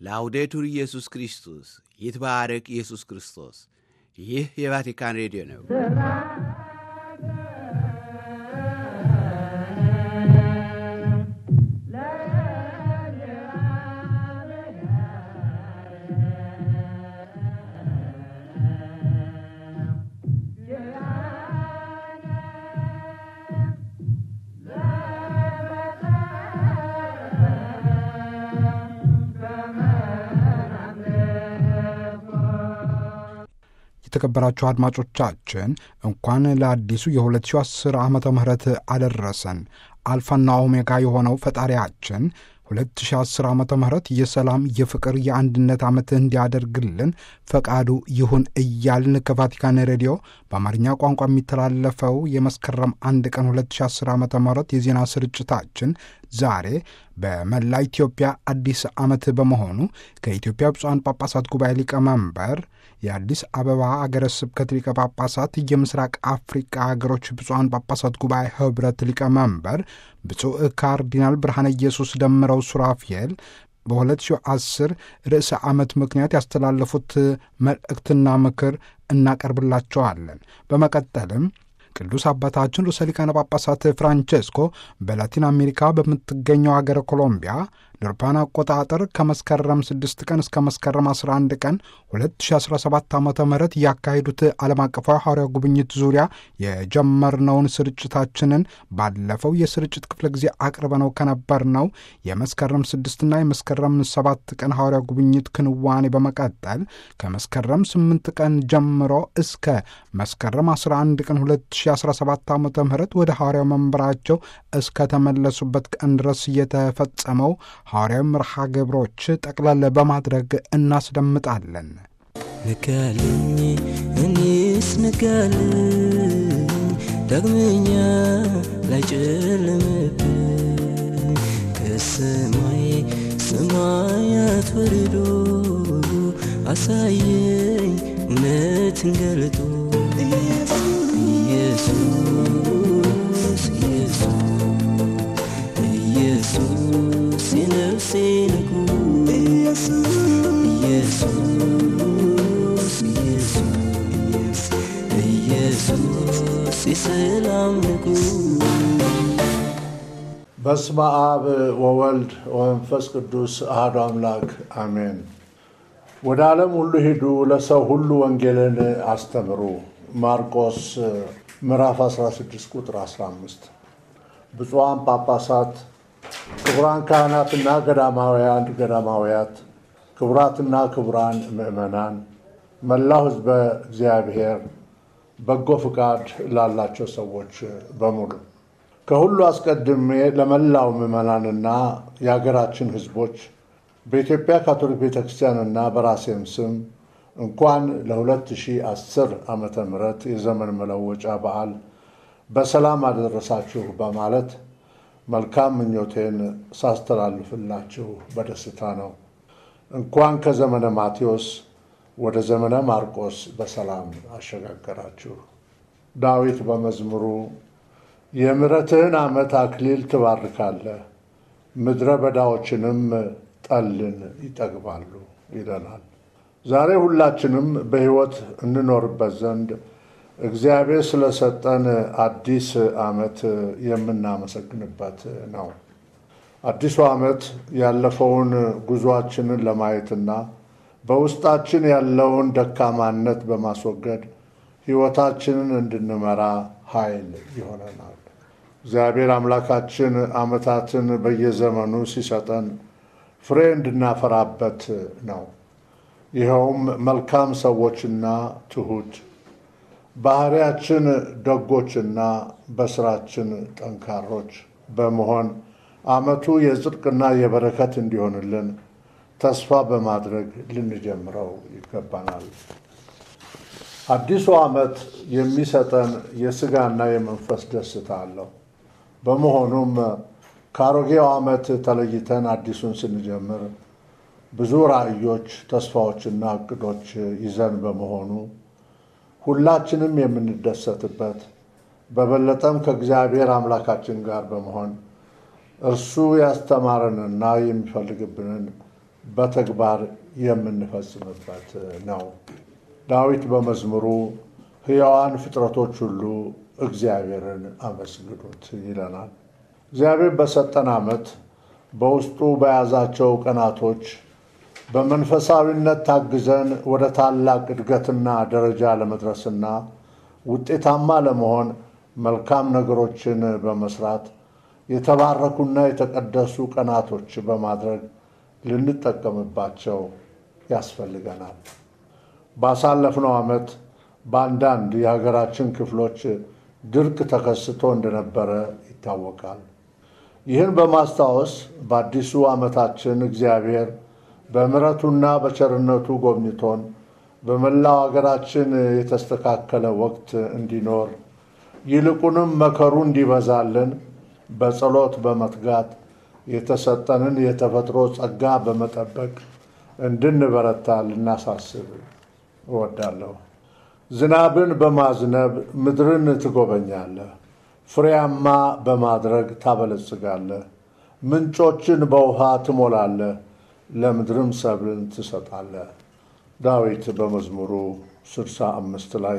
ላውዴቱር ኢየሱስ ክርስቶስ ይትባረክ ኢየሱስ ክርስቶስ። ይህ የቫቲካን ሬዲዮ ነው። የተከበራችሁ አድማጮቻችን እንኳን ለአዲሱ የ2010 ዓመተ ምህረት አደረሰን። አልፋና ኦሜጋ የሆነው ፈጣሪያችን 2010 ዓመተ ምህረት የሰላም፣ የፍቅር፣ የአንድነት ዓመት እንዲያደርግልን ፈቃዱ ይሁን እያልን ከቫቲካን ሬዲዮ በአማርኛ ቋንቋ የሚተላለፈው የመስከረም አንድ ቀን 2010 ዓመተ ምህረት የዜና ስርጭታችን ዛሬ በመላ ኢትዮጵያ አዲስ ዓመት በመሆኑ ከኢትዮጵያ ብፁዓን ጳጳሳት ጉባኤ ሊቀመንበር የአዲስ አበባ አገረ ስብከት ሊቀ ጳጳሳት የምስራቅ አፍሪቃ ሀገሮች ብፁዓን ጳጳሳት ጉባኤ ኅብረት ሊቀመንበር ብፁዕ ካርዲናል ብርሃነ ኢየሱስ ደምረው ሱራፊኤል በ2010 ርዕሰ ዓመት ምክንያት ያስተላለፉት መልእክትና ምክር እናቀርብላቸዋለን። በመቀጠልም ቅዱስ አባታችን ርዕሰ ሊቃነ ጳጳሳት ፍራንቼስኮ በላቲን አሜሪካ በምትገኘው አገረ ኮሎምቢያ ለአውሮፓውያን አቆጣጠር ከመስከረም 6 ቀን እስከ መስከረም 11 ቀን 2017 ዓ ም ያካሄዱት ዓለም አቀፋዊ ሐዋርያ ጉብኝት ዙሪያ የጀመርነውን ስርጭታችንን ባለፈው የስርጭት ክፍለ ጊዜ አቅርበነው ከነበርነው የመስከረም 6ና የመስከረም 7 ቀን ሐዋርያ ጉብኝት ክንዋኔ በመቀጠል ከመስከረም 8 ቀን ጀምሮ እስከ መስከረም 11 ቀን 2017 ዓ ም ወደ ሐዋርያው መንበራቸው እስከተመለሱበት ቀን ድረስ የተፈጸመው ሐዋርያዊ መርሃ ግብሮች ጠቅለል በማድረግ እናስደምጣለን። ንጋልኝ እኔስ ንጋልኝ ዳግመኛ ላይጨልምብኝ ከሰማይ ሰማያት ወርዶ አሳየኝ እውነትን ገልጦ ኢየሱስ ኢየሱስ ኢየሱስ የነፍሴ ንጉሥ ኢየሱስ ኢየሱስ ኢየሱስ የሰላም ንጉሥ በስመ አብ ወወልድ ወመንፈስ ቅዱስ አሐዱ አምላክ አሜን። ወደ ዓለም ሁሉ ሂዱ፣ ለሰው ሁሉ ወንጌልን አስተምሩ። ማርቆስ ምዕራፍ 16 ቁጥር 15። ብፁዓን ጳጳሳት፣ ክቡራን ካህናትና ገዳማውያን ገዳማውያት፣ ክቡራትና ክቡራን ምዕመናን፣ መላው ሕዝበ እግዚአብሔር፣ በጎ ፍቃድ ላላቸው ሰዎች በሙሉ ከሁሉ አስቀድሜ ለመላው ምዕመናንና የሀገራችን ሕዝቦች በኢትዮጵያ ካቶሊክ ቤተ ክርስቲያንና በራሴም ስም እንኳን ለ2010 ዓመተ ምህረት የዘመን መለወጫ በዓል በሰላም አደረሳችሁ በማለት መልካም ምኞቴን ሳስተላልፍላችሁ በደስታ ነው። እንኳን ከዘመነ ማቴዎስ ወደ ዘመነ ማርቆስ በሰላም አሸጋገራችሁ። ዳዊት በመዝሙሩ የምሕረትህን ዓመት አክሊል ትባርካለህ፣ ምድረ በዳዎችንም ጠልን ይጠግባሉ ይለናል። ዛሬ ሁላችንም በሕይወት እንኖርበት ዘንድ እግዚአብሔር ስለሰጠን አዲስ ዓመት የምናመሰግንበት ነው። አዲሱ ዓመት ያለፈውን ጉዟችንን ለማየትና በውስጣችን ያለውን ደካማነት በማስወገድ ሕይወታችንን እንድንመራ ኃይል ይሆነናል። እግዚአብሔር አምላካችን ዓመታትን በየዘመኑ ሲሰጠን ፍሬ እንድናፈራበት ነው። ይኸውም መልካም ሰዎችና ትሑት፣ ባህሪያችን ደጎችና በስራችን ጠንካሮች በመሆን ዓመቱ የጽድቅና የበረከት እንዲሆንልን ተስፋ በማድረግ ልንጀምረው ይገባናል። አዲሱ ዓመት የሚሰጠን የሥጋና የመንፈስ ደስታ አለው። በመሆኑም ከአሮጌው ዓመት ተለይተን አዲሱን ስንጀምር ብዙ ራዕዮች፣ ተስፋዎችና እቅዶች ይዘን በመሆኑ ሁላችንም የምንደሰትበት በበለጠም ከእግዚአብሔር አምላካችን ጋር በመሆን እርሱ ያስተማረንና የሚፈልግብንን በተግባር የምንፈጽምበት ነው። ዳዊት በመዝሙሩ ሕያዋን ፍጥረቶች ሁሉ እግዚአብሔርን አመስግኑት ይለናል። እግዚአብሔር በሰጠን ዓመት በውስጡ በያዛቸው ቀናቶች በመንፈሳዊነት ታግዘን ወደ ታላቅ እድገትና ደረጃ ለመድረስና ውጤታማ ለመሆን መልካም ነገሮችን በመስራት የተባረኩና የተቀደሱ ቀናቶች በማድረግ ልንጠቀምባቸው ያስፈልገናል። ባሳለፍነው ዓመት በአንዳንድ የሀገራችን ክፍሎች ድርቅ ተከስቶ እንደነበረ ይታወቃል። ይህን በማስታወስ በአዲሱ ዓመታችን እግዚአብሔር በምሕረቱና በቸርነቱ ጎብኝቶን በመላው ሀገራችን የተስተካከለ ወቅት እንዲኖር ይልቁንም መከሩ እንዲበዛልን በጸሎት በመትጋት የተሰጠንን የተፈጥሮ ጸጋ በመጠበቅ እንድንበረታ ልናሳስብ እወዳለሁ። ዝናብን በማዝነብ ምድርን ትጎበኛለህ፣ ፍሬያማ በማድረግ ታበለጽጋለህ፣ ምንጮችን በውሃ ትሞላለህ፣ ለምድርም ሰብልን ትሰጣለህ። ዳዊት በመዝሙሩ ስድሳ አምስት ላይ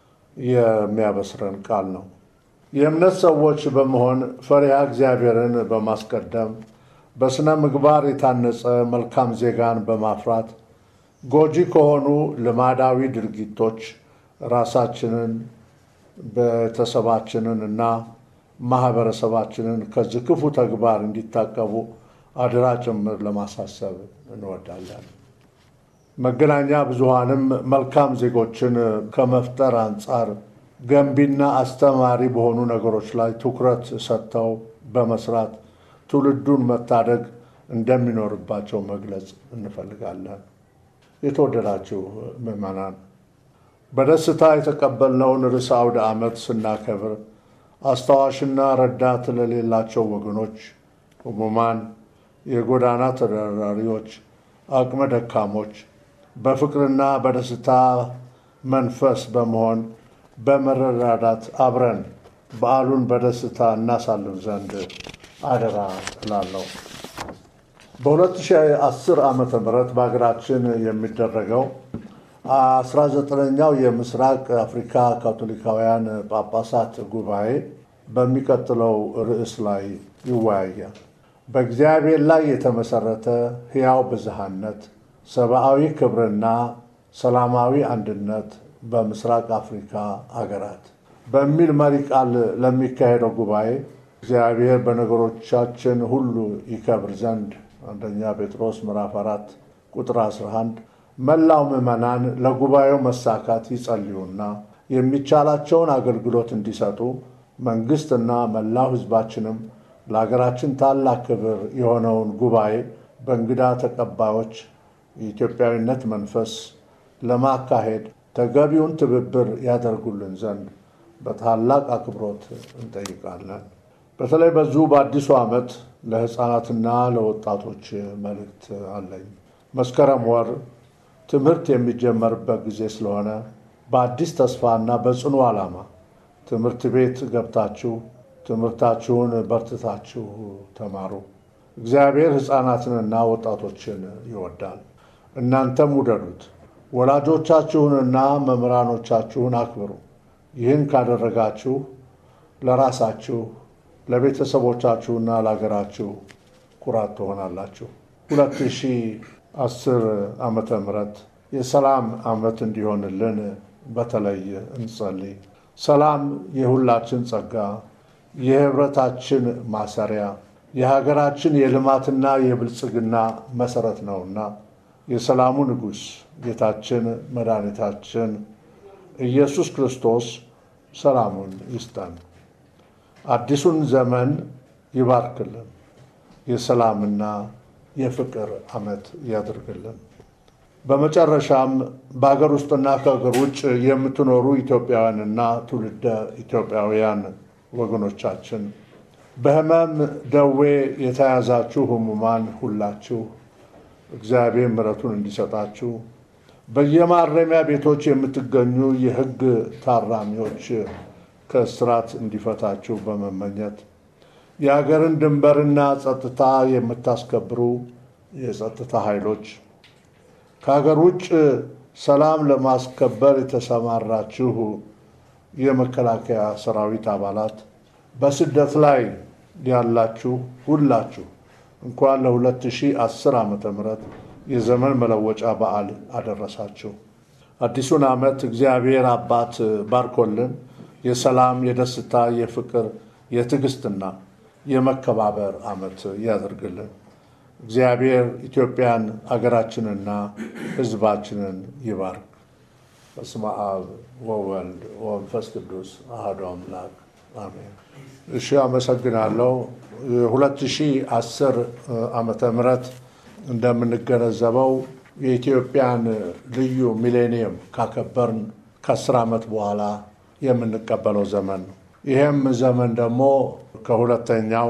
የሚያበስረን ቃል ነው። የእምነት ሰዎች በመሆን ፈሪሃ እግዚአብሔርን በማስቀደም በሥነ ምግባር የታነጸ መልካም ዜጋን በማፍራት ጎጂ ከሆኑ ልማዳዊ ድርጊቶች ራሳችንን ቤተሰባችንን እና ማህበረሰባችንን ከዚህ ክፉ ተግባር እንዲታቀቡ አደራ ጭምር ለማሳሰብ እንወዳለን። መገናኛ ብዙሃንም መልካም ዜጎችን ከመፍጠር አንጻር ገንቢና አስተማሪ በሆኑ ነገሮች ላይ ትኩረት ሰጥተው በመስራት ትውልዱን መታደግ እንደሚኖርባቸው መግለጽ እንፈልጋለን። የተወደዳችሁ ምዕመናን፣ በደስታ የተቀበልነውን ርዕሰ አውደ ዓመት ስናከብር አስታዋሽና ረዳት ለሌላቸው ወገኖች፣ ሕሙማን፣ የጎዳና ተዳዳሪዎች፣ አቅመ ደካሞች በፍቅርና በደስታ መንፈስ በመሆን በመረዳዳት አብረን በዓሉን በደስታ እናሳልፍ ዘንድ አደራ እላለሁ። በ2010 ዓ ም በሀገራችን የሚደረገው 19ኛው የምስራቅ አፍሪካ ካቶሊካውያን ጳጳሳት ጉባኤ በሚቀጥለው ርዕስ ላይ ይወያያል። በእግዚአብሔር ላይ የተመሰረተ ሕያው ብዝሃነት፣ ሰብአዊ ክብርና ሰላማዊ አንድነት በምስራቅ አፍሪካ አገራት በሚል መሪ ቃል ለሚካሄደው ጉባኤ እግዚአብሔር በነገሮቻችን ሁሉ ይከብር ዘንድ አንደኛ ጴጥሮስ ምዕራፍ 4 ቁጥር 11 መላው ምዕመናን ለጉባኤው መሳካት ይጸልዩና የሚቻላቸውን አገልግሎት እንዲሰጡ መንግስትና መላው ሕዝባችንም ለሀገራችን ታላቅ ክብር የሆነውን ጉባኤ በእንግዳ ተቀባዮች የኢትዮጵያዊነት መንፈስ ለማካሄድ ተገቢውን ትብብር ያደርጉልን ዘንድ በታላቅ አክብሮት እንጠይቃለን። በተለይ በዚሁ በአዲሱ ዓመት ለሕፃናትና ለወጣቶች መልእክት አለኝ። መስከረም ወር ትምህርት የሚጀመርበት ጊዜ ስለሆነ በአዲስ ተስፋና በጽኑ ዓላማ ትምህርት ቤት ገብታችሁ ትምህርታችሁን በርትታችሁ ተማሩ። እግዚአብሔር ሕፃናትንና ወጣቶችን ይወዳል። እናንተም ውደዱት። ወላጆቻችሁንና መምህራኖቻችሁን አክብሩ። ይህን ካደረጋችሁ ለራሳችሁ ለቤተሰቦቻችሁና ለሀገራችሁ ኩራት ትሆናላችሁ። 2010 ዓመተ ምህረት የሰላም ዓመት እንዲሆንልን በተለይ እንጸልይ። ሰላም የሁላችን ጸጋ፣ የህብረታችን ማሰሪያ፣ የሀገራችን የልማትና የብልጽግና መሰረት ነውና የሰላሙ ንጉሥ ጌታችን መድኃኒታችን ኢየሱስ ክርስቶስ ሰላሙን ይስጠን። አዲሱን ዘመን ይባርክልን። የሰላምና የፍቅር ዓመት ያድርግልን። በመጨረሻም በሀገር ውስጥና ከሀገር ውጭ የምትኖሩ ኢትዮጵያውያንና ትውልደ ኢትዮጵያውያን ወገኖቻችን በሕመም ደዌ የተያዛችሁ ሕሙማን ሁላችሁ እግዚአብሔር ምሕረቱን እንዲሰጣችሁ በየማረሚያ ቤቶች የምትገኙ የሕግ ታራሚዎች ከእስራት እንዲፈታችሁ በመመኘት የሀገርን ድንበርና ጸጥታ የምታስከብሩ የጸጥታ ኃይሎች፣ ከሀገር ውጭ ሰላም ለማስከበር የተሰማራችሁ የመከላከያ ሰራዊት አባላት፣ በስደት ላይ ያላችሁ ሁላችሁ እንኳን ለ2010 ዓመተ ምህረት የዘመን መለወጫ በዓል አደረሳችሁ። አዲሱን ዓመት እግዚአብሔር አባት ባርኮልን የሰላም፣ የደስታ፣ የፍቅር፣ የትዕግስትና የመከባበር ዓመት ያደርግልን። እግዚአብሔር ኢትዮጵያን አገራችንና ሕዝባችንን ይባርክ። በስመ አብ ወወልድ ወመንፈስ ቅዱስ አሐዱ አምላክ አሜን። እሺ፣ አመሰግናለሁ። የ2010 ዓመተ ምህረት እንደምንገነዘበው የኢትዮጵያን ልዩ ሚሌኒየም ካከበርን ከአስር ዓመት በኋላ የምንቀበለው ዘመን ነው። ይህም ዘመን ደግሞ ከሁለተኛው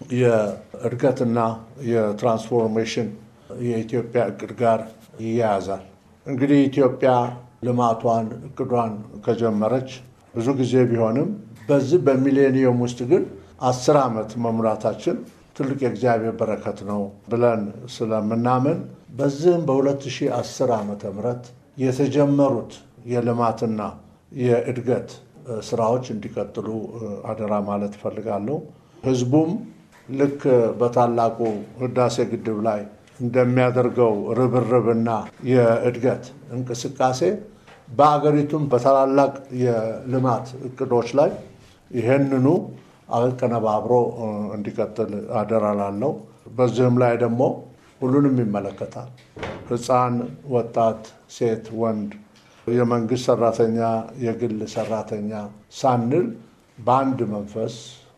የእድገትና የትራንስፎርሜሽን የኢትዮጵያ እቅድ ጋር ይያያዛል። እንግዲህ ኢትዮጵያ ልማቷን እቅዷን ከጀመረች ብዙ ጊዜ ቢሆንም በዚህ በሚሌኒየም ውስጥ ግን አስር ዓመት መሙላታችን ትልቅ የእግዚአብሔር በረከት ነው ብለን ስለምናምን በዚህም በ2010 ዓመተ ምህረት የተጀመሩት የልማትና የእድገት ስራዎች እንዲቀጥሉ አደራ ማለት እፈልጋለሁ። ህዝቡም ልክ በታላቁ ህዳሴ ግድብ ላይ እንደሚያደርገው ርብርብና የእድገት እንቅስቃሴ በአገሪቱም በታላላቅ የልማት እቅዶች ላይ ይህንኑ አቀነባብሮ እንዲቀጥል አደራ ላለው። በዚህም ላይ ደግሞ ሁሉንም ይመለከታል። ህፃን፣ ወጣት፣ ሴት፣ ወንድ፣ የመንግስት ሰራተኛ፣ የግል ሰራተኛ ሳንል በአንድ መንፈስ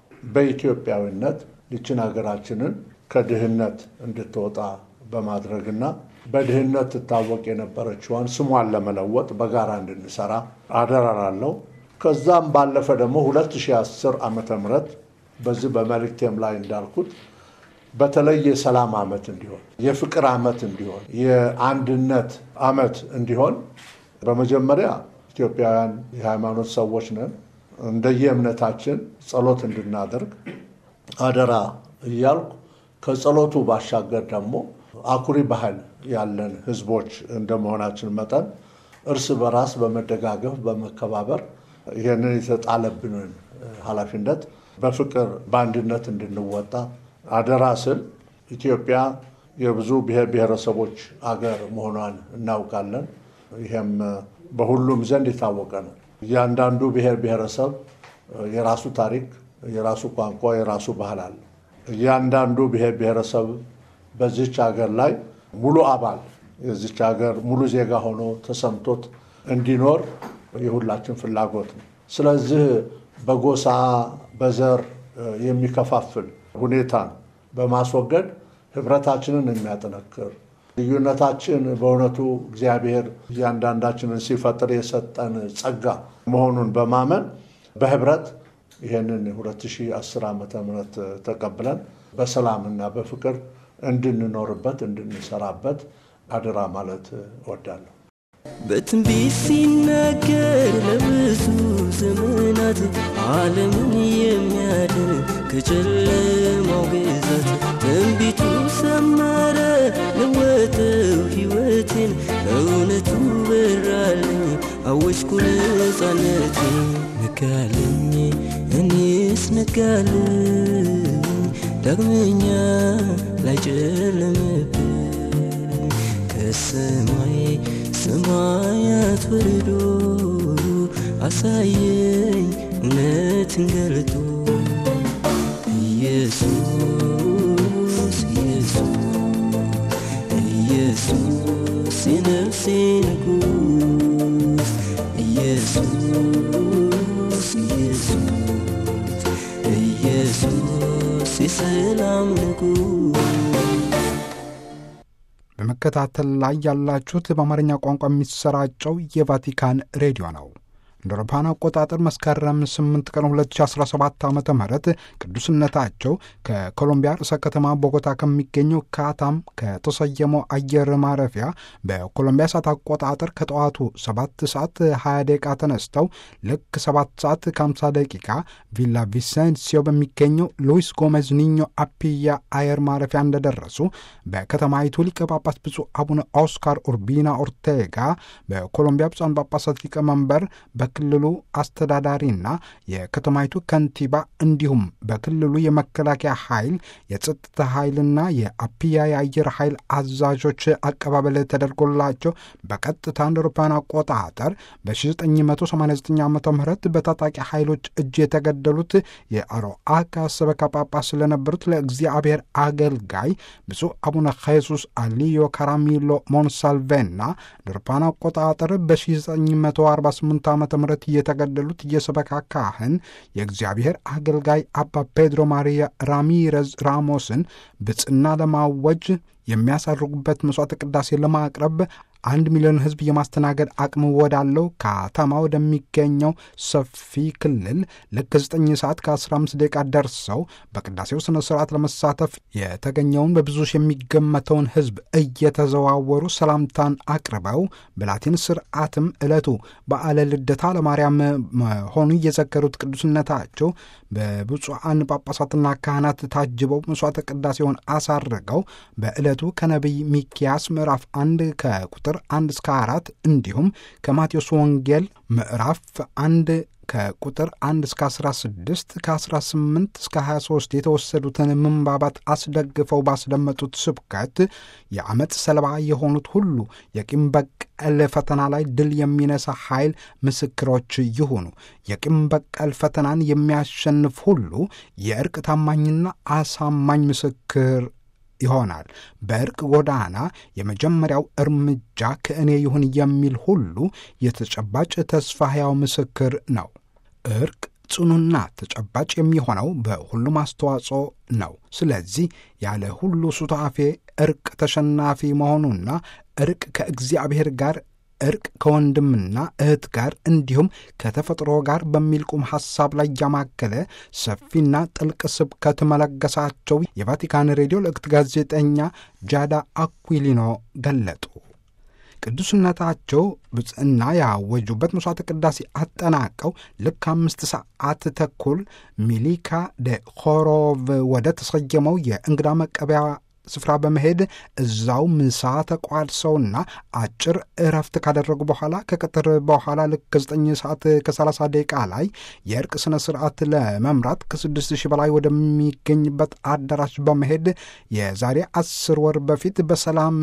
በኢትዮጵያዊነት ይችን ሀገራችንን ከድህነት እንድትወጣ በማድረግና በድህነት ትታወቅ የነበረችዋን ስሟን ለመለወጥ በጋራ እንድንሰራ አደራ ላለው። ከዛም ባለፈ ደግሞ 2010 ዓመተ ምህረት በዚህ በመልእክቴም ላይ እንዳልኩት በተለይ የሰላም ዓመት እንዲሆን፣ የፍቅር ዓመት እንዲሆን፣ የአንድነት ዓመት እንዲሆን በመጀመሪያ ኢትዮጵያውያን የሃይማኖት ሰዎች ነን። እንደየ እምነታችን ጸሎት እንድናደርግ አደራ እያልኩ ከጸሎቱ ባሻገር ደግሞ አኩሪ ባህል ያለን ህዝቦች እንደመሆናችን መጠን እርስ በራስ በመደጋገፍ በመከባበር ይህንን የተጣለብንን ኃላፊነት በፍቅር በአንድነት እንድንወጣ አደራ ስል ኢትዮጵያ የብዙ ብሔር ብሔረሰቦች አገር መሆኗን እናውቃለን። ይሄም በሁሉም ዘንድ የታወቀ ነው። እያንዳንዱ ብሔር ብሔረሰብ የራሱ ታሪክ፣ የራሱ ቋንቋ፣ የራሱ ባህል አለ። እያንዳንዱ ብሔር ብሔረሰብ በዚች ሀገር ላይ ሙሉ አባል የዚች ሀገር ሙሉ ዜጋ ሆኖ ተሰምቶት እንዲኖር የሁላችን ፍላጎት ነው። ስለዚህ በጎሳ በዘር የሚከፋፍል ሁኔታን በማስወገድ ህብረታችንን የሚያጠነክር ልዩነታችን በእውነቱ እግዚአብሔር እያንዳንዳችንን ሲፈጥር የሰጠን ጸጋ መሆኑን በማመን በህብረት ይህንን 2010 ዓመተ ምህረት ተቀብለን በሰላምና በፍቅር እንድንኖርበት እንድንሰራበት አደራ ማለት እወዳለሁ። በትንቢት ሲናገር ለብዙ ዘመናት ዓለምን የሚያድን ከጨለማው ግዛት ትንቢቱ ሰመረ፣ ለወጠው ሕይወቴን እውነቱ በራልኝ፣ አወጅኩ ነፃነቴን። ነጋልኝ እኔስ ነጋልኝ፣ ዳግመኛ ላይጨለምብኝ ከሰማይ ሰማያት ወርዶ አሳየኝ እውነትን ገልጦ ኢየሱስ ኢየሱስ ኢየሱስ የነፍሴ ንጉሥ ኢየሱስ ኢየሱስ ኢየሱስ የሰላም ንጉሥ በመከታተል ላይ ያላችሁት በአማርኛ ቋንቋ የሚሰራጨው የቫቲካን ሬዲዮ ነው። እንደ አውሮፓውያን አቆጣጠር መስከረም 8 ቀን 2017 ዓ ም ቅዱስነታቸው ከኮሎምቢያ ርዕሰ ከተማ ቦጎታ ከሚገኘው ካታም ከተሰየመው አየር ማረፊያ በኮሎምቢያ ሰዓት አቆጣጠር ከጠዋቱ 7 ሰዓት 20 ደቂቃ ተነስተው ልክ 7 ሰዓት ከ50 ደቂቃ ቪላ ቪሴንሲዮ በሚገኘው ሉዊስ ጎሜዝ ኒኞ አፒያ አየር ማረፊያ እንደደረሱ በከተማይቱ ሊቀ ጳጳስ ብፁዕ አቡነ ኦስካር ኡርቢና ኦርቴጋ በኮሎምቢያ ብፁዓን ጳጳሳት ሊቀመንበር በክልሉ አስተዳዳሪና የከተማይቱ ከንቲባ እንዲሁም በክልሉ የመከላከያ ኃይል የጸጥታ ኃይልና የአፒያ የአየር ኃይል አዛዦች አቀባበል ተደርጎላቸው በቀጥታ እንደ አውሮፓውያን አቆጣጠር በ1989 ዓ ም በታጣቂ ኃይሎች እጅ የተገደሉት የአሮአካ ሰበካ ጳጳስ ስለነበሩት ለእግዚአብሔር አገልጋይ ብፁዕ አቡነ ኼሱስ አሊዮ ካራሚሎ ሞንሳልቬና እንደ አውሮፓውያን አቆጣጠር በ1948 ዓ ም የተገደሉት የሰበካ ካህን የእግዚአብሔር አገልጋይ አባ ፔድሮ ማሪያ ራሚረዝ ራሞስን ብጽና ለማወጅ የሚያሳርጉበት መስዋዕት ቅዳሴ ለማቅረብ አንድ ሚሊዮን ሕዝብ የማስተናገድ አቅም ወዳለው ከተማ ወደሚገኘው ሰፊ ክልል ልክ 9 ሰዓት ከ15 ደቂቃ ደርሰው በቅዳሴው ስነ ስርዓት ለመሳተፍ የተገኘውን በብዙ ሺህ የሚገመተውን ሕዝብ እየተዘዋወሩ ሰላምታን አቅርበው በላቲን ስርዓትም ዕለቱ በዓለ ልደታ ለማርያም መሆኑ እየዘከሩት ቅዱስነታቸው በብፁዓን ጳጳሳትና ካህናት ታጅበው መስዋዕተ ቅዳሴውን አሳርገው በዕለቱ ከነቢይ ሚኪያስ ምዕራፍ አንድ ከቁጥር አንድ እስከ አራት እንዲሁም ከማቴዎስ ወንጌል ምዕራፍ አንድ ከቁጥር 1 እስከ 16 ከ18 እስከ 23 የተወሰዱትን ምንባባት አስደግፈው ባስደመጡት ስብከት የአመፅ ሰለባ የሆኑት ሁሉ የቂም በቀል ፈተና ላይ ድል የሚነሳ ኃይል ምስክሮች ይሁኑ። የቂም በቀል ፈተናን የሚያሸንፍ ሁሉ የእርቅ ታማኝና አሳማኝ ምስክር ይሆናል። በእርቅ ጎዳና የመጀመሪያው እርምጃ ከእኔ ይሁን የሚል ሁሉ የተጨባጭ ተስፋ ሕያው ምስክር ነው። እርቅ ጽኑና ተጨባጭ የሚሆነው በሁሉም አስተዋጽኦ ነው። ስለዚህ ያለ ሁሉ ሱታፌ እርቅ ተሸናፊ መሆኑና እርቅ ከእግዚአብሔር ጋር እርቅ ከወንድምና እህት ጋር እንዲሁም ከተፈጥሮ ጋር በሚል ቁም ሐሳብ ላይ ያማከለ ሰፊና ጥልቅ ስብከት መለገሳቸው የቫቲካን ሬዲዮ ልዕክት ጋዜጠኛ ጃዳ አኩሊኖ ገለጡ። ቅዱስነታቸው ብጽዕና ያወጁበት መስዋዕተ ቅዳሴ አጠናቀው ልክ አምስት ሰዓት ተኩል ሚሊካ ደ ኮሮቭ ወደ ተሰየመው የእንግዳ መቀበያ ስፍራ በመሄድ እዛው ምሳ ተቋድሰውና አጭር እረፍት ካደረጉ በኋላ ከቀትር በኋላ ልክ ከዘጠኝ ሰዓት ከ30 ደቂቃ ላይ የእርቅ ስነ ስርዓት ለመምራት ከስድስት ሺህ በላይ ወደሚገኝበት አዳራሽ በመሄድ የዛሬ አስር ወር በፊት በሰላም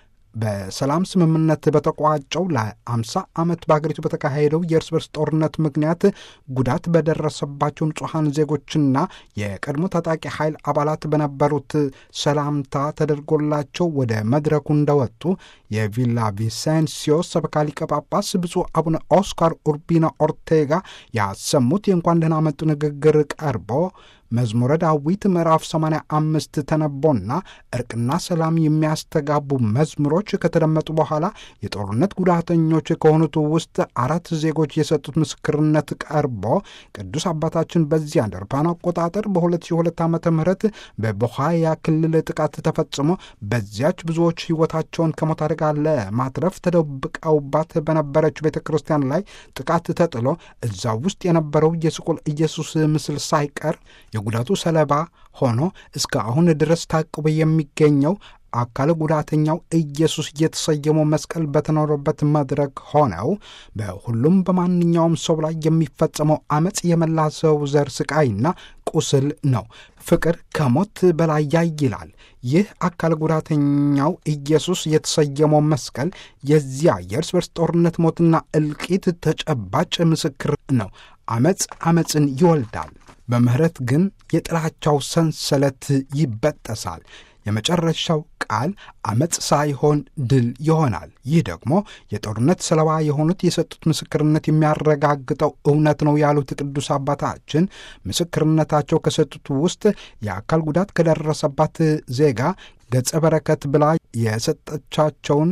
በሰላም ስምምነት በተቋጨው ለአምሳ ዓመት በሀገሪቱ በተካሄደው የእርስ በርስ ጦርነት ምክንያት ጉዳት በደረሰባቸው ንጹሐን ዜጎችና የቀድሞ ታጣቂ ኃይል አባላት በነበሩት ሰላምታ ተደርጎላቸው ወደ መድረኩ እንደወጡ የቪላ ቪሴንሲዮ ሰበካ ሊቀ ጳጳስ ብፁዕ አቡነ ኦስካር ኡርቢና ኦርቴጋ ያሰሙት የእንኳን ደህና መጡ ንግግር ቀርቦ መዝሙረ ዳዊት ምዕራፍ 85 ተነቦና እርቅና ሰላም የሚያስተጋቡ መዝሙሮች ከተደመጡ በኋላ የጦርነት ጉዳተኞች ከሆኑት ውስጥ አራት ዜጎች የሰጡት ምስክርነት ቀርቦ ቅዱስ አባታችን በዚያ እንደ አውሮፓውያን አቆጣጠር በ2002 ዓ ም በቦሃያ ክልል ጥቃት ተፈጽሞ በዚያች ብዙዎች ሕይወታቸውን ከሞት አደጋ ለማትረፍ ተደብቀውባት በነበረች ቤተ ክርስቲያን ላይ ጥቃት ተጥሎ እዛ ውስጥ የነበረው የስቁል ኢየሱስ ምስል ሳይቀር የጉዳቱ ሰለባ ሆኖ እስከ አሁን ድረስ ታቅቦ የሚገኘው አካለ ጉዳተኛው ኢየሱስ የተሰየመው መስቀል በተኖረበት መድረክ ሆነው በሁሉም በማንኛውም ሰው ላይ የሚፈጸመው አመፅ የመላ ሰው ዘር ስቃይና ቁስል ነው። ፍቅር ከሞት በላይ ያይላል። ይህ አካል ጉዳተኛው ኢየሱስ የተሰየመው መስቀል የዚያ የእርስ በርስ ጦርነት ሞትና እልቂት ተጨባጭ ምስክር ነው። አመፅ አመፅን ይወልዳል። በምህረት ግን የጥላቻው ሰንሰለት ይበጠሳል። የመጨረሻው ቃል አመፅ ሳይሆን ድል ይሆናል። ይህ ደግሞ የጦርነት ሰለባ የሆኑት የሰጡት ምስክርነት የሚያረጋግጠው እውነት ነው ያሉት ቅዱስ አባታችን ምስክርነታቸው ከሰጡት ውስጥ የአካል ጉዳት ከደረሰባት ዜጋ ገጸ በረከት ብላ የሰጠቻቸውን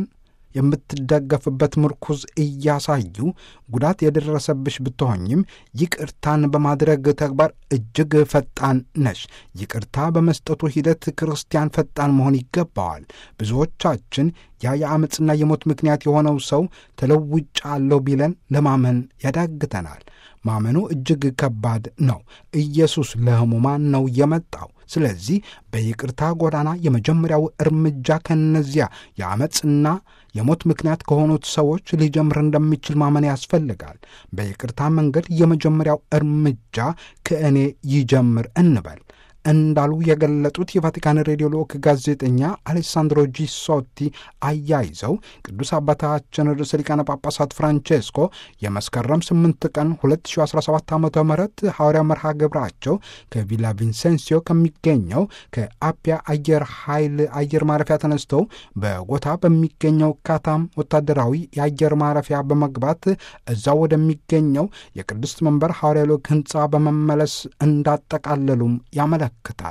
የምትደገፍበት ምርኩዝ እያሳዩ ጉዳት የደረሰብሽ ብትሆኝም ይቅርታን በማድረግ ተግባር እጅግ ፈጣን ነሽ። ይቅርታ በመስጠቱ ሂደት ክርስቲያን ፈጣን መሆን ይገባዋል። ብዙዎቻችን ያ የአመፅና የሞት ምክንያት የሆነው ሰው ተለውጫለሁ ቢለን ለማመን ያዳግተናል። ማመኑ እጅግ ከባድ ነው። ኢየሱስ ለሕሙማን ነው የመጣው። ስለዚህ በይቅርታ ጎዳና የመጀመሪያው እርምጃ ከነዚያ የአመፅና የሞት ምክንያት ከሆኑት ሰዎች ሊጀምር እንደሚችል ማመን ያስፈልጋል። በይቅርታ መንገድ የመጀመሪያው እርምጃ ከእኔ ይጀምር እንበል እንዳሉ የገለጡት የቫቲካን ሬዲዮ ልዑክ ጋዜጠኛ አሌሳንድሮ ጂሶቲ አያይዘው ቅዱስ አባታችን ርዕሰ ሊቃነ ጳጳሳት ፍራንቼስኮ የመስከረም 8 ቀን 2017 ዓ ም ሐዋርያ መርሃ ግብራቸው ከቪላ ቪንሴንሲዮ ከሚገኘው ከአፒያ አየር ኃይል አየር ማረፊያ ተነስተው በጎታ በሚገኘው ካታም ወታደራዊ የአየር ማረፊያ በመግባት እዛው ወደሚገኘው የቅድስት መንበር ሐዋርያ ልዑክ ሕንፃ በመመለስ እንዳጠቃለሉም ያመለክታል።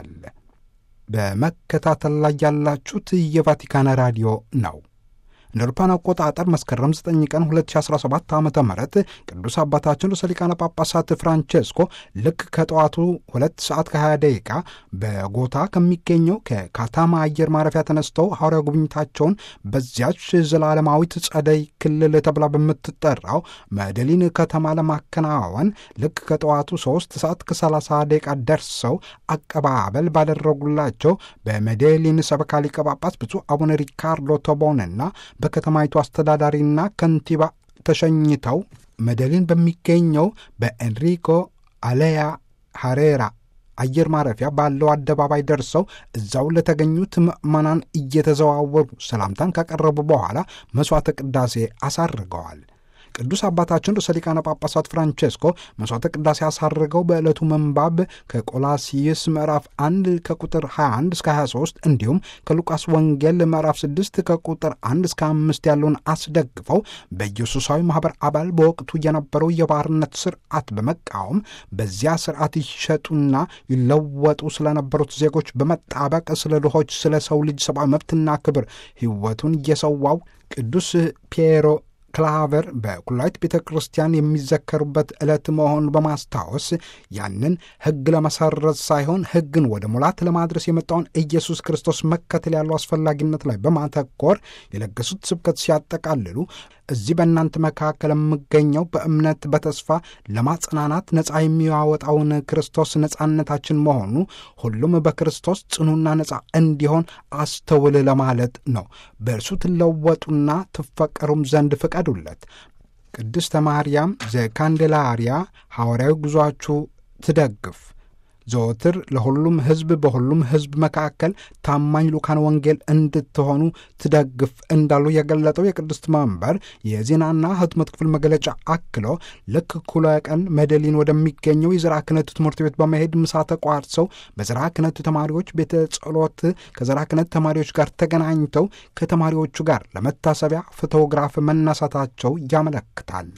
በመከታተል ላይ ያላችሁት የቫቲካን ራዲዮ ነው። እንደ አውሮፓውያን አቆጣጠር መስከረም 9 ቀን 2017 ዓ ም ቅዱስ አባታችን ርዕሰ ሊቃነ ጳጳሳት ፍራንቼስኮ ልክ ከጠዋቱ ሁለት ሰዓት ከ20 ደቂቃ በጎታ ከሚገኘው ከካታማ አየር ማረፊያ ተነስተው ሐዋርያ ጉብኝታቸውን በዚያች ዘላለማዊት ጸደይ ክልል ተብላ በምትጠራው መደሊን ከተማ ለማከናወን ልክ ከጠዋቱ 3 ሰዓት ከ30 ደቂቃ ደርሰው አቀባበል ባደረጉላቸው በሜዴሊን ሰበካ ሊቀ ጳጳስ ብፁዕ አቡነ ሪካርዶ ቶቦንና በከተማይቱ አስተዳዳሪና ከንቲባ ተሸኝተው መደሊን በሚገኘው በኤንሪኮ አሌያ ሐሬራ አየር ማረፊያ ባለው አደባባይ ደርሰው እዛው ለተገኙት ምዕመናን እየተዘዋወሩ ሰላምታን ካቀረቡ በኋላ መሥዋዕተ ቅዳሴ አሳርገዋል። ቅዱስ አባታችን ርዕሰ ሊቃነ ጳጳሳት ፍራንቼስኮ መሥዋዕተ ቅዳሴ አሳርገው በዕለቱ መንባብ ከቆላሲይስ ምዕራፍ 1 ከቁጥር 21 እስከ 23 እንዲሁም ከሉቃስ ወንጌል ምዕራፍ 6 ከቁጥር 1 እስከ 5 ያለውን አስደግፈው በኢየሱሳዊ ማኅበር አባል በወቅቱ የነበረው የባርነት ስርዓት በመቃወም በዚያ ስርዓት ይሸጡና ይለወጡ ስለነበሩት ዜጎች በመጣበቅ ስለ ድሆች፣ ስለ ሰው ልጅ ሰብአዊ መብትና ክብር ሕይወቱን የሰዋው ቅዱስ ፒየሮ ክላቨር በኩላዊት ቤተ ክርስቲያን የሚዘከሩበት ዕለት መሆኑን በማስታወስ ያንን ሕግ ለመሰረዝ ሳይሆን ሕግን ወደ ሙላት ለማድረስ የመጣውን ኢየሱስ ክርስቶስ መከተል ያለው አስፈላጊነት ላይ በማተኮር የለገሱት ስብከት ሲያጠቃልሉ እዚህ በእናንተ መካከል የምገኘው በእምነት በተስፋ ለማጽናናት ነፃ የሚያወጣውን ክርስቶስ ነፃነታችን መሆኑ ሁሉም በክርስቶስ ጽኑና ነፃ እንዲሆን አስተውል ለማለት ነው። በእርሱ ትለወጡና ትፈቀሩም ዘንድ ፍቀዱለት። ቅድስተ ማርያም ዘካንዴላሪያ ሐዋርያዊ ጉዞአችሁ ትደግፍ ዘወትር ለሁሉም ሕዝብ በሁሉም ሕዝብ መካከል ታማኝ ሉካን ወንጌል እንድትሆኑ ትደግፍ እንዳሉ የገለጠው የቅድስት መንበር የዜናና ሕትመት ክፍል መግለጫ አክሎ ልክ እኩለ ቀን መደሊን ወደሚገኘው የዘርዓ ክህነት ትምህርት ቤት በመሄድ ምሳ ተቋርሰው በዘርዓ ክህነት ተማሪዎች ቤተ ጸሎት ከዘርዓ ክህነት ተማሪዎች ጋር ተገናኝተው ከተማሪዎቹ ጋር ለመታሰቢያ ፎቶግራፍ መነሳታቸው ያመለክታል።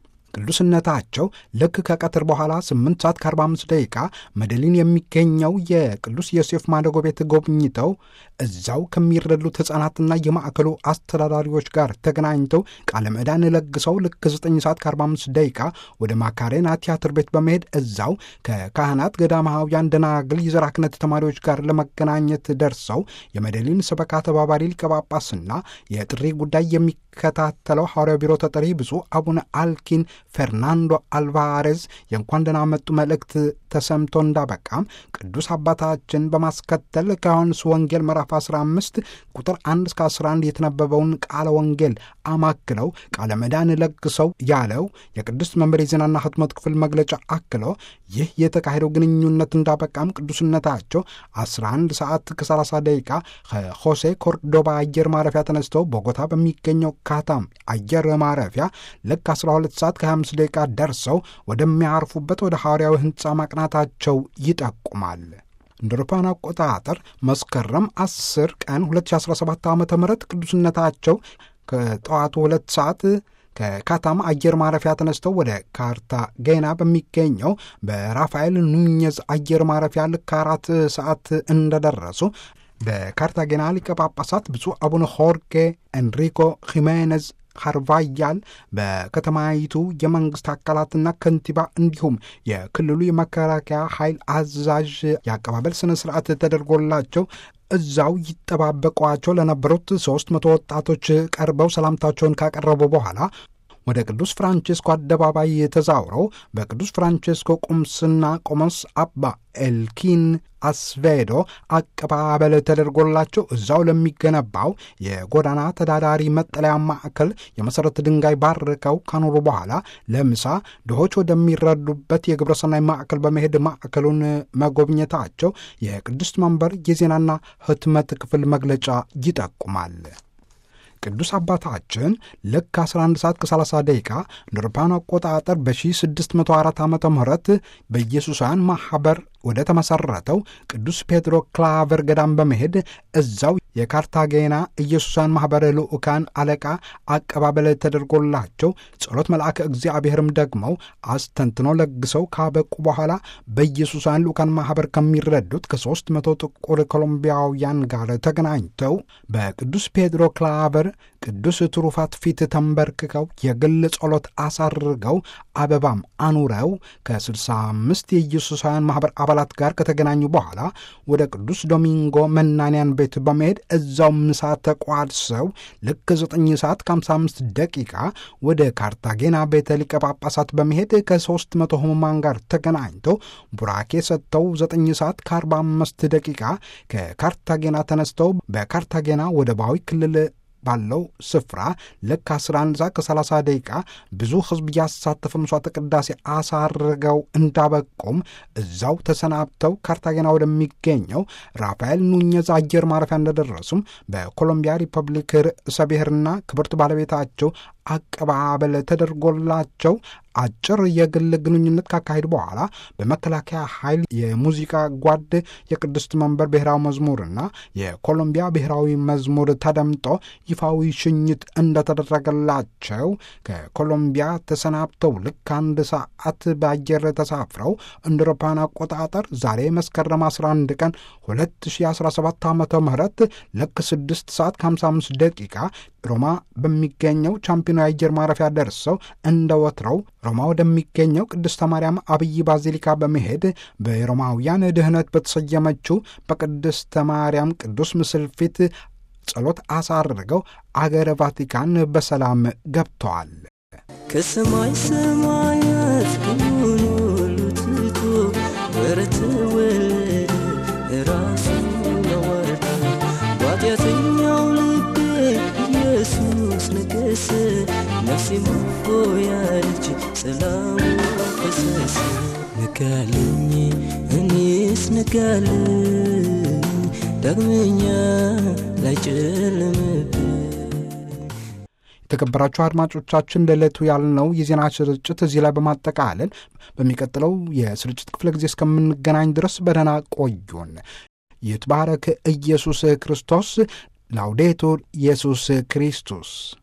ቅዱስነታቸው ልክ ከቀትር በኋላ 8 ሰዓት ከ45 ደቂቃ መደሊን የሚገኘው የቅዱስ ዮሴፍ ማደጎ ቤት ጎብኝተው እዛው ከሚረዱት ሕፃናትና የማዕከሉ አስተዳዳሪዎች ጋር ተገናኝተው ቃለ ምዕዳን ለግሰው ልክ 9 ሰዓት ከ45 ደቂቃ ወደ ማካሬና ቲያትር ቤት በመሄድ እዛው ከካህናት ገዳማውያን ደናግል የዘርዓ ክህነት ተማሪዎች ጋር ለመገናኘት ደርሰው የመደሊን ሰበካ ተባባሪ ሊቀ ጳጳስና የጥሪ ጉዳይ የሚከታተለው ሐዋርያው ቢሮ ተጠሪ ብፁዕ አቡነ አልኪን ፈርናንዶ አልቫሬዝ የእንኳን ደህና መጡ መልእክት ተሰምቶ እንዳበቃም ቅዱስ አባታችን በማስከተል ከዮሐንስ ወንጌል ምዕራፍ 15 ቁጥር 1 እስከ 11 የተነበበውን ቃለ ወንጌል አማክለው ቃለ መዳን ለግሰው ያለው የቅድስት መንበር የዜናና ሕትመት ክፍል መግለጫ አክለው ይህ የተካሄደው ግንኙነት እንዳበቃም ቅዱስነታቸው 11 ሰዓት ከ30 ደቂቃ ከሆሴ ኮርዶባ አየር ማረፊያ ተነስተው ቦጎታ በሚገኘው ካታም አየር ማረፊያ ልክ 12 ሰዓት ከ25 ደቂቃ ደርሰው ወደሚያርፉበት ወደ ሐዋርያዊ ሕንፃ ማቅናታቸው ይጠቁማል። እንደ አውሮፓውያን አቆጣጠር መስከረም 10 ቀን 2017 ዓ ም ቅዱስነታቸው ከጠዋቱ ሁለት ሰዓት ከካታማ አየር ማረፊያ ተነስተው ወደ ካርታጌና በሚገኘው በራፋኤል ኑኘዝ አየር ማረፊያ ልክ አራት ሰዓት እንደደረሱ በካርታጌና ሊቀ ጳጳሳት ብፁዕ አቡነ ሆርጌ ኤንሪኮ ሂሜኔዝ ካርቫያል በከተማይቱ የመንግስት አካላትና ከንቲባ እንዲሁም የክልሉ የመከላከያ ኃይል አዛዥ የአቀባበል ስነ ስርዓት ተደርጎላቸው እዛው ይጠባበቋቸው ለነበሩት ሦስት መቶ ወጣቶች ቀርበው ሰላምታቸውን ካቀረቡ በኋላ ወደ ቅዱስ ፍራንቼስኮ አደባባይ ተዛውረው በቅዱስ ፍራንቼስኮ ቁምስና ቆሞስ አባ ኤልኪን አስቬዶ አቀባበል ተደርጎላቸው እዛው ለሚገነባው የጎዳና ተዳዳሪ መጠለያ ማዕከል የመሠረት ድንጋይ ባርከው ካኖሩ በኋላ ለምሳ ድሆች ወደሚረዱበት የግብረሰናይ ማዕከል በመሄድ ማዕከሉን መጎብኘታቸው የቅድስት መንበር የዜናና ሕትመት ክፍል መግለጫ ይጠቁማል። ቅዱስ አባታችን ልክ 11 ሰዓት ከ30 ደቂቃ እንደ አውሮፓውያን አቆጣጠር በ1604 ዓ ም በኢየሱሳውያን ማኅበር ወደ ተመሠረተው ቅዱስ ፔድሮ ክላቨር ገዳም በመሄድ እዛው የካርታጌና ኢየሱሳውያን ማኅበር ልዑካን አለቃ አቀባበል ተደርጎላቸው ጸሎት መልአከ እግዚአብሔርም ደግመው አስተንትኖ ለግሰው ካበቁ በኋላ በኢየሱሳውያን ልዑካን ማኅበር ከሚረዱት ከሦስት መቶ ጥቁር ኮሎምቢያውያን ጋር ተገናኝተው በቅዱስ ፔድሮ ክላቨር ቅዱስ ትሩፋት ፊት ተንበርክከው የግል ጸሎት አሳርገው አበባም አኑረው ከ65 የኢየሱሳውያን ማኅበር አባላት ጋር ከተገናኙ በኋላ ወደ ቅዱስ ዶሚንጎ መናንያን ቤት በመሄድ እዛው ምሳ ተቋድሰው ልክ 9 ሰዓት ከ55 ደቂቃ ወደ ካርታጌና ቤተ ሊቀ ጳጳሳት በመሄድ ከ300 ሕሙማን ጋር ተገናኝተው ቡራኬ ሰጥተው 9 ሰዓት ከ45 ደቂቃ ከካርታጌና ተነስተው በካርታጌና ወደባዊ ክልል ባለው ስፍራ ልክ 11 ሰዓት ከ30 ደቂቃ ብዙ ሕዝብ ያሳተፈ መስዋዕተ ቅዳሴ አሳርገው እንዳበቁም እዛው ተሰናብተው ካርታጌና ወደሚገኘው ራፋኤል ኑኘዝ አየር ማረፊያ እንደደረሱም በኮሎምቢያ ሪፐብሊክ ርዕሰ ብሔርና ክብርት ባለቤታቸው አቀባበል ተደርጎላቸው አጭር የግል ግንኙነት ካካሄዱ በኋላ በመከላከያ ኃይል የሙዚቃ ጓድ የቅድስት መንበር ብሔራዊ መዝሙርና የኮሎምቢያ ብሔራዊ መዝሙር ተደምጦ ይፋዊ ሽኝት እንደተደረገላቸው ከኮሎምቢያ ተሰናብተው ልክ አንድ ሰዓት በአየር ተሳፍረው እንደ አውሮፓውያን አቆጣጠር ዛሬ መስከረም 11 ቀን 2017 ዓ ም ልክ 6 ሰዓት ከ55 ደቂቃ ሮማ በሚገኘው ቻምፒዮን የአየር ማረፊያ ደርሰው እንደ ወትረው ሮማ ወደሚገኘው ቅድስተ ማርያም አብይ ባዚሊካ በመሄድ በሮማውያን ድህነት በተሰየመችው በቅድስተ ማርያም ቅዱስ ምስል ፊት ጸሎት አሳርገው አገረ ቫቲካን በሰላም ገብተዋል። ከሰማይ ሰማያት ክብሩን ሁሉ ትቶ በረት ወለደ ራሱን አዋረደ በኃጢአተኛው ልቤ ኢየሱስ ነገሰ ነፍሴ ሆያለች ሰላሙ ፈሰሰ ነጋልኝ እኔስ ነጋልኝ ዳግመኛ ላይጨልምብኝ የተከበራችሁ አድማጮቻችን ለዕለቱ ያልነው የዜና ስርጭት እዚህ ላይ በማጠቃለል በሚቀጥለው የስርጭት ክፍለ ጊዜ እስከምንገናኝ ድረስ በደህና ቆዩን። ይትባረክ ኢየሱስ ክርስቶስ። ላውዴቱር ኢየሱስ ክርስቶስ